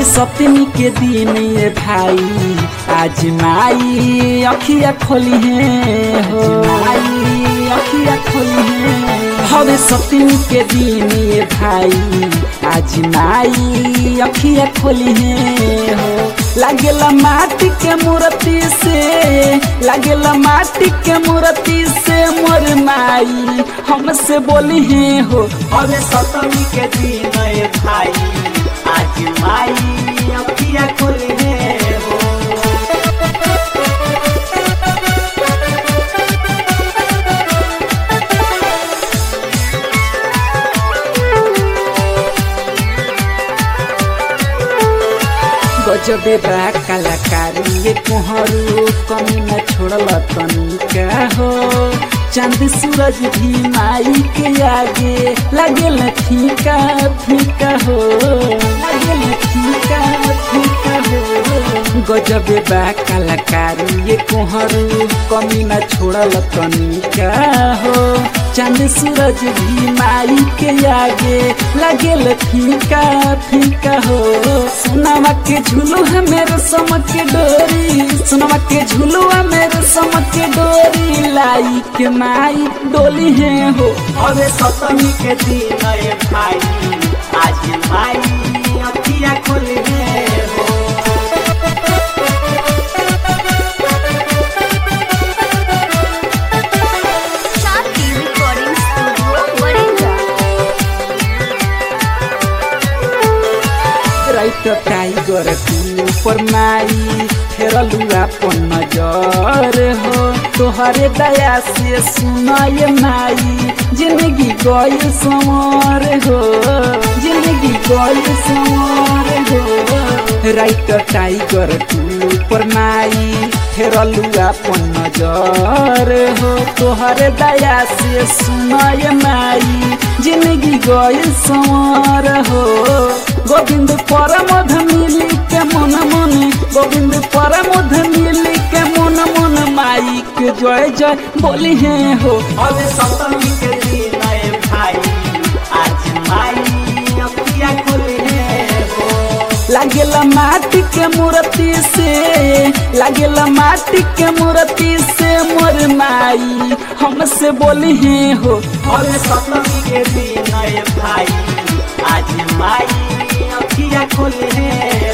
हवे सप्तमी के दिन ये भाई आज माई अखिया खोली है हो माई अखिया खोली है हवे सप्तमी के दिन ये भाई आज माई अखिया खोली है हो लागेला माटी के मूर्ति से लागेला माटी के मूर्ति से मोर माई हमसे बोली है हो हवे सप्तमी के दिन ए भाई आज माई अखिया खोली है हो गजबे बा कलाकारी ये कोहरू कमी न छोड़ल तनिका हो चांद सूरज भी माई के आगे लागेल फीका फीका हो लागेल फीका फीका हो गजबे बा कलाकारी ये कोहरू कमी न छोड़ल तनिका हो चांद सूरज भी माई के आगे लागेल फीका फीका हो सोनामा के झूलू है मेरे समक के डोरी सोनामा के झूलू है मेरे समक के डोरी लाई के माई डोली है हो हवे सप्तमी के दिन ए भाई आज माई अखिया खोली है हो Shanti Recording Studio, Varinga. Right tiger तू पर माई फेरलू अपन नजर हो तोहरे दया से सुनाय माई जिंदगी गई समर हो जिंदगी गई समर हो राइट टाइगर तू पर माई फेरलू अपन नजर हो तोहरे दया से सुनाय माई जिंदगी गई समर हो गोविंद परमध मिली के मन मन गोविंद परमध मिली के मन मन माई के जय जय बोली है हो हवे सप्तमी के दिन ए भाई आज माई अखिया खोली है हो लागेला माटी के मूर्ति से लागेला माटी के मूर्ति से मोर माई हमसे बोली है हो हवे सप्तमी के दिन ए भाई आज माई अखिया खोली है